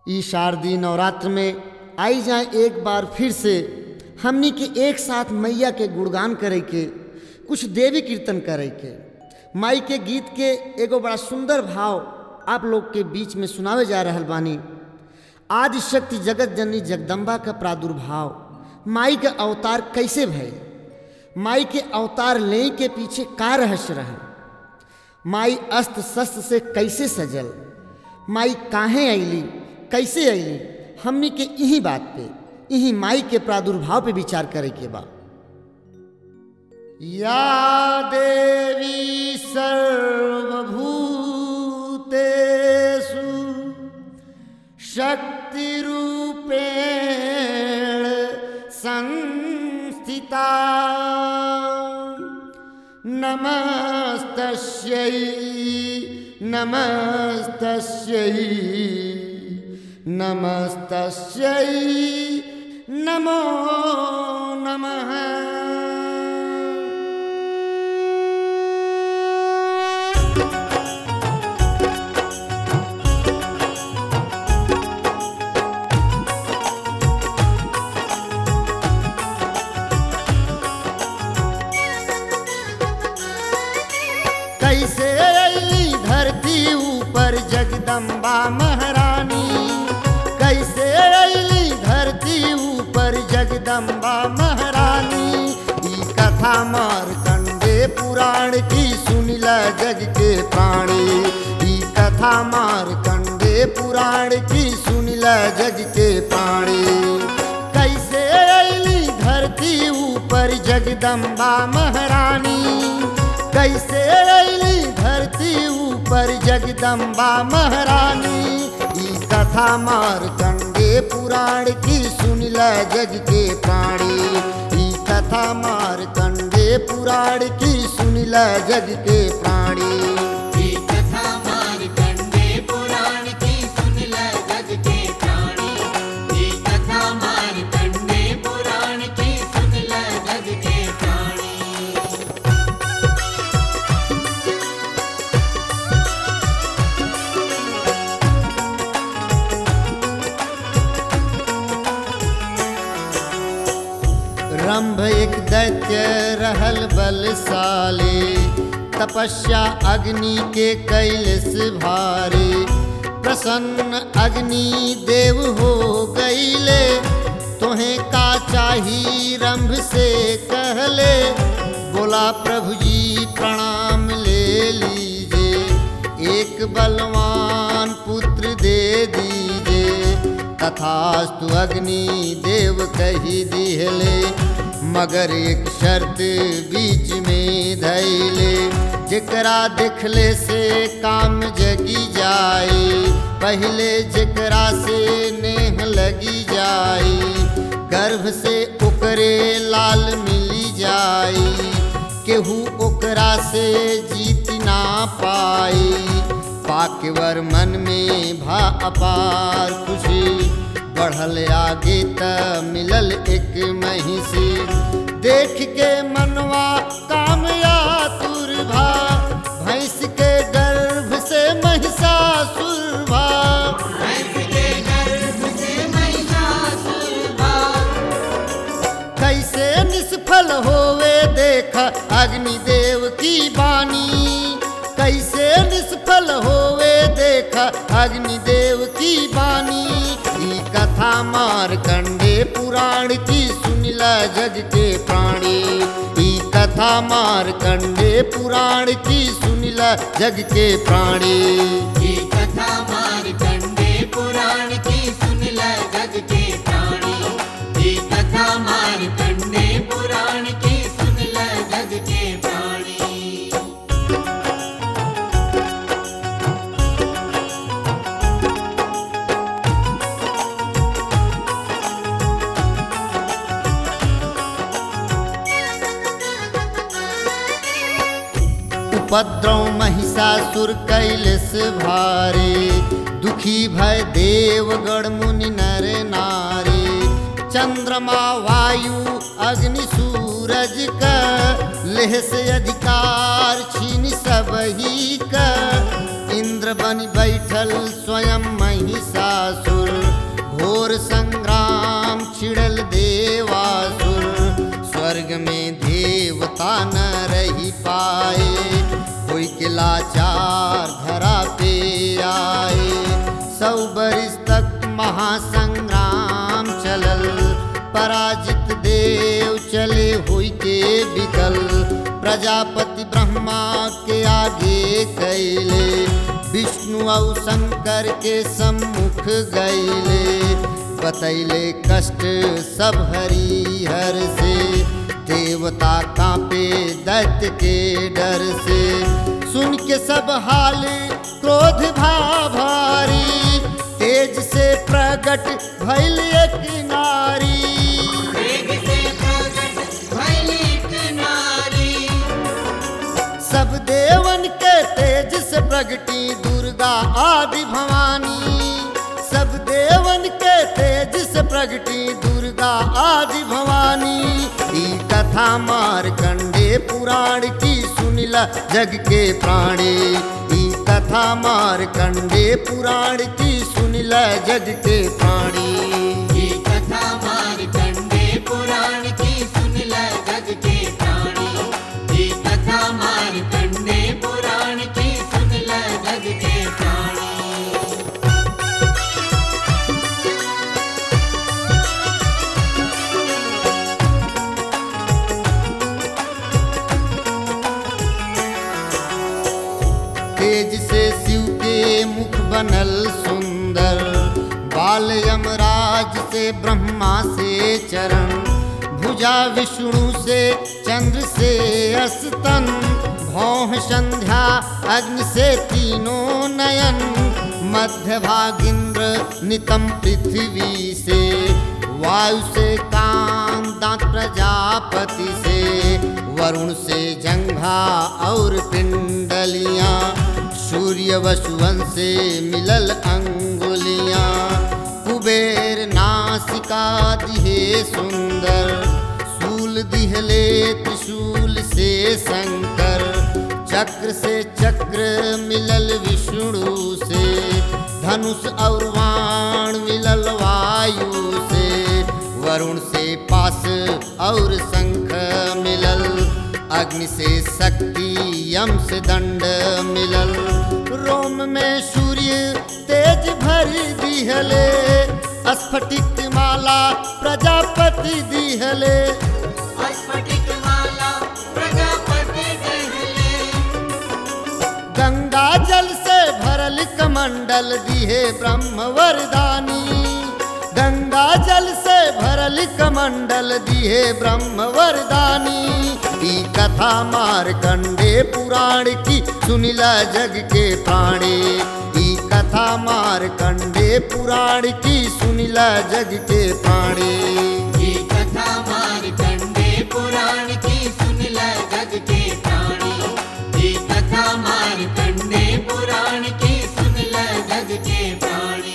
ई शारदीय नवरात्र में आई जाए एक बार फिर से हमनी के एक साथ मैया के गुणगान करे के कुछ देवी कीर्तन करे के माई के गीत के एगो बड़ा सुंदर भाव आप लोग के बीच में सुनावे जा रहल बानी आदि शक्ति जगत जननी जगदम्बा का प्रादुर्भाव माई के अवतार कैसे भय माई के अवतार ले के पीछे का रहस्य रहे माई अस्त्र शस्त्र से कैसे सजल माई काहे अली कैसे अली हमनी के यही बात पे यही माई के प्रादुर्भाव पे विचार करे के बा या देवी सर्वभूतेषु शक्तिरूपेण संस्थिता नमस्तस्यै नमस्तस्यै नमस्तस्यै नमो नमः कैसे अली धरती ऊपर जगदम्बा महारानी कैसे अली धरती ऊपर जगदम्बा महारानी ई कथा मारकंडे पुराण की सुनिला जग के प्राणी ई कथा मारकंडे पुराण की सुनिला जग के प्राणी कैसे अली धरती ऊपर जगदम्बा महारानी कैसे अली धरती ऊपर जगदम्बा महारानी ई कथा मारकंडे पुराण की सुनिला जग के प्राणी ई कथा मारकंडे पुराण की सुनिला जग के प्राणी ये कथा मारकंडे पुराण की सुन ल जग के प्राणी ये कथा मारकंडे पुराण की सुन ल जग के प्राणी रंभ एक दैत्य रहल बलशाली तपस्या अग्नि के कैलस भारी प्रसन्न अग्नि देव हो गईले तोहें का चाही रंभ से कहले बोला प्रभु जी प्रणाम ले लीजिए एक बलवान पुत्र दे दीजिए तथास्तु अग्नि देव कही दिहले मगर एक शर्त बीच में धैले जेकरा देखले से काम जगी जाए पहले जेकरा से नेह लगी जाए गर्भ से ओकरे लाल मिली जाए केहू ओकरा से जीत ना पाई पाकवर मन में भा अपार खुशी बढ़ल आगे त मिलल एक महिषी देख के मनवा कामया तुरभा भैंस के गर्भ से महिषासुर भा कैसे निष्फल होवे देखा अग्निदेव की बानी कैसे निष्फल होवे देखा अग्निदेव की बानी ई कथा मारकंडे पुराण की सुनिला जग के प्राणी ई कथा मारकंडे पुराण की सुनिला जग के प्राणी ये कथा मारकंडे पुराण की सुन ल जग के प्राणी ये कथा मारकंडे पुराण की सुन ल जग के प्राणी उपद्रव महिषासुर कैलस भारे दुखी भय देवगण मुनि नर नारी चंद्रमा वायु अग्नि सूरज का लेह से अधिकार छीन सब ही का इंद्र बन बैठल स्वयं महिषासुर घोर संग्राम छिड़ल देवासुर स्वर्ग में देवता न रही पाए कोई के लाचार धरा पे आए सौ बरिस तक महासंग्राम चलल पराजित देव चले हुई के बिकल प्रजापति ब्रह्मा के आगे कैले विष्णु और शंकर के सम्मुख गैले बतैले कष्ट सब हरिहर से देवता कांपे दैत्य के डर से सुन के सब हाल क्रोध भाभारी तेज से प्रकट भैल एक नारी वेग से प्रकट भइल एक नारी सब देवन के तेज से प्रगटी दुर्गा आदि भवानी सब देवन के तेज से प्रगटी दुर्गा आदि भवानी ई कथा मारकंडे पुराण की सुनिला जग के प्राणी ई कथा मारकंडे पुराण की सुनिला जग के प्राणी ये कथा मारकंडे पुराण की सुन ल जग के प्राणी ये कथा मारकंडे पुराण की सुन ल जग के प्राणी तेज से शिव के मुख बनल सुंदर बाल यमराज से ब्रह्मा से चरण भुजा विष्णु से चंद्र से अस्तन भौह संध्या अग्नि से तीनों नयन मध्य भागिंद्र नितम पृथ्वी से वायु से काम दांत प्रजापति से वरुण से जंघा और पिंडलियां सूर्य वसुवन से मिलल अंगुलियां कुबेर नासिका दिहे सुंदर सूल दिहले त्रिशूल से शंकर चक्र से चक्र मिलल विष्णु से धनुष और वाण मिलल वायु से वरुण से पास और शंख मिलल अग्नि से शक्ति यम से दंड मिलल रोम में सूर्य तेज भरी दिहले स्फटिक माला प्रजापति दिहले स्फटिक माला प्रजापति कहले गंगा जल से भरल कमंडल दिहे ब्रह्म वरदानी गंगा जल से भरल कमंडल दिहे ब्रह्म वरदानी ई कथा मारकंडे पुराण की सुनिला जग के प्राणी ई कथा मारकंडे पुराण की सुनिला जग के प्राणी ये कथा मारकंडे पुराण की सुन ल जग के प्राणी ये कथा मारकंडे पुराण की सुन ल जग के प्राणी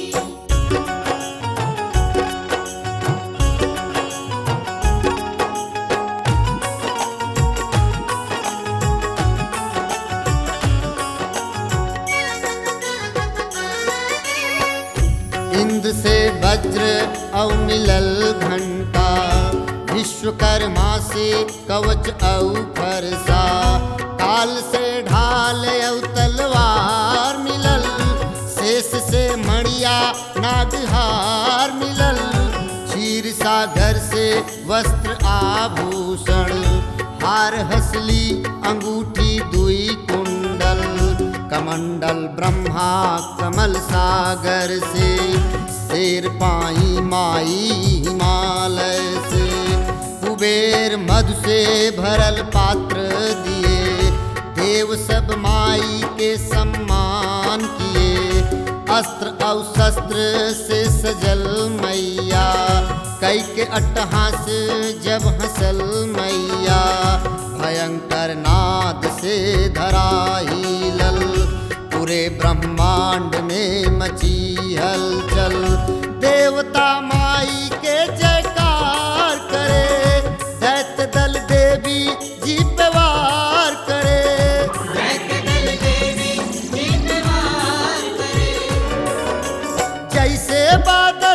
इंद्र से वज्र औ मिलल घंटा विश्वकर्मा से कवच औ फरसा काल से ढाल औ तलवार मिलल शेष से मणिया नागहार मिलल क्षीर सागर से वस्त्र आभूषण हार हसली अंगूठी दुई कुंडल कमंडल ब्रह्मा कमल सागर से शेर पाई माई हिमालय से कुबेर मधु से भरल पात्र दिए देव सब माई के सम्मान किए अस्त्र और शस्त्र से सजल मैया कई के अट्टहास जब हंसल मैया भयंकर नाद से धरा हिलल पूरे ब्रह्मांड में मची हलचल देवता माई के जयकार करे दैत्य दल देवी जी पे वार करे दैत्य दल देवी जितवार करे जैसे बादल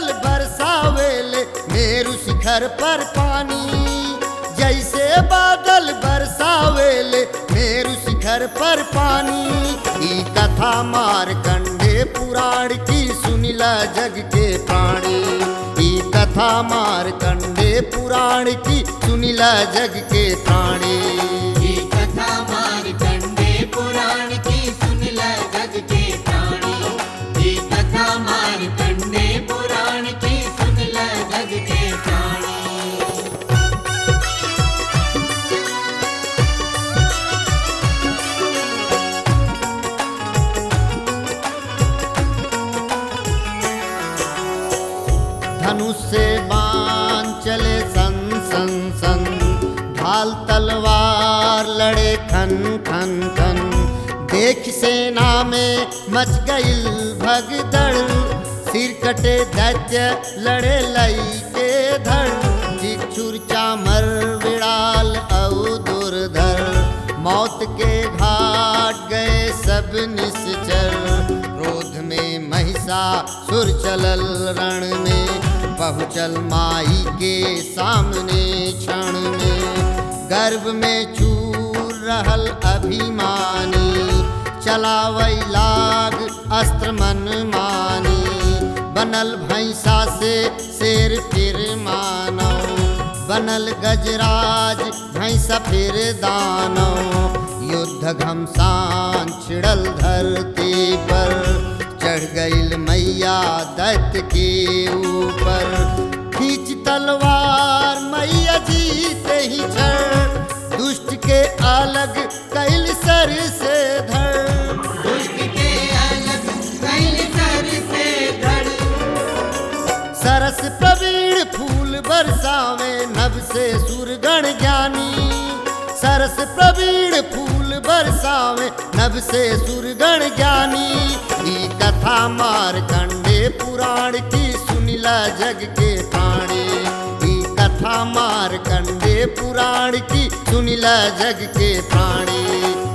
मेरु शिखर पर पानी जैसे बादल बरसावेले मेरु शिखर पर पानी ई कथा मारकंडे पुराण की सुनिला जग के प्राणी ई कथा मारकंडे पुराण की सुनिला जग के प्राणी ये कथा मारकंडे पुराण की सुन ल जग के प्राणी ये कथा मारकंडे पुराण की सुन ल जग के प्राणी धनुष से बाण चले सन सन सन ढाल तलवार लड़े खन खन खन देख सेना में मच गईल भगदड़ सिर कटे दैत्य लड़े लई के धड़ जिक्षुर चामर विड़ाल औ दुर्धर मौत के घाट गए सब निश्चर क्रोध में महिषा सुर चलल रण में पहुँचल माई के सामने क्षण में गर्भ में चूर रहल अभिमानी चलावै लाग अस्त्र मन मानी बनल भैंसा से शेर फिर मानव बनल गजराज भैंसा फिर दानव युद्ध घमसान छिड़ल धरती पर चढ़ गईल मैया दैत्य के ऊपर खींच तलवार मैया जीते ही छड़ दुष्ट के अलग कैल सर से धड़ दुष्ट के अलग कैल सर से धड़ सरस प्रवीण फूल बरसावे नभ से सुरगण ज्ञानी सरस प्रवीण फूल बरसावे नभ से सुरगण ज्ञानी ई कथा मारकंडे पुराण की सुनिला जग के प्राणी ई कथा मारकंडे पुराण की सुनिला जग के प्राणी